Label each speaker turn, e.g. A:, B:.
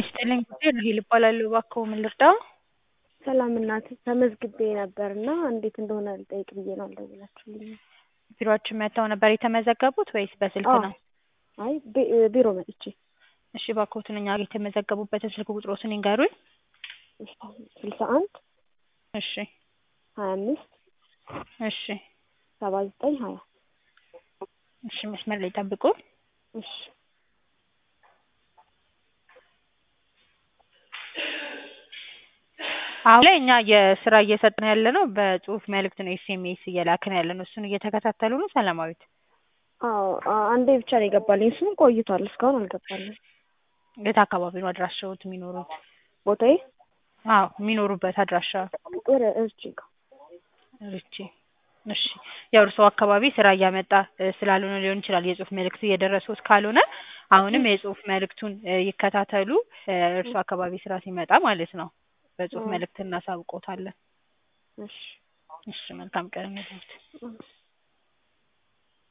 A: ይስጥልኝ ጉዳይ ራሔል እባላለሁ። እባክዎ ምን ልርዳዎ?
B: ሰላም እናት ተመዝግቤ ነበር እና እንዴት እንደሆነ ልጠይቅ ብዬ ነው አልደወላችሁልኝም።
A: ቢሮአችን መጥተው ነበር የተመዘገቡት ወይስ በስልክ
B: አዎ።
A: ነው?
B: አይ ቢ- ቢሮ መጥቼ
A: እሺ እባክዎትን እኛ ጋር የተመዘገቡበትን ስልክ ቁጥሮትን ይንገሩኝ።
B: ስልሳ አንድ
A: እሺ
B: ሀያ አምስት
A: እሺ
B: ሰባ ዘጠኝ ሀያ
A: እሺ መስመር ላይ ጠብቁ።
B: እሺ
A: አሁን ላይ እኛ የስራ እየሰጠን ያለ ነው በጽሁፍ መልእክት ነው ኤስኤምኤስ እየላክን ያለ ነው። እሱን እየተከታተሉ ነው ሰላማዊት?
B: አዎ አ- አንዴ ብቻ ነው የገባልኝ እሱም ቆይቷል እስካሁን አልገባልኝ
A: የት አካባቢ ነው አድራሻዎት የሚኖሩት?
B: ቦታዬ
A: አዎ የሚኖሩበት አድራሻ
B: ወደ እርጅ ጋር
A: ርቼ እሺ ያው እርስዎ አካባቢ ስራ እያመጣ እ ስላልሆነ ሊሆን ይችላል የጽሁፍ መልእክት እየደረሰዎት ካልሆነ አሁንም የጽሁፍ መልእክቱን እ ይከታተሉ እ እርስዎ አካባቢ ስራ ሲመጣ ማለት ነው በጽሁፍ
B: አዎ።
A: መልእክት እናሳውቅዎታለን።
B: እሺ
A: እሺ መልካም ቀን ይሁንልዎት።
B: እሺ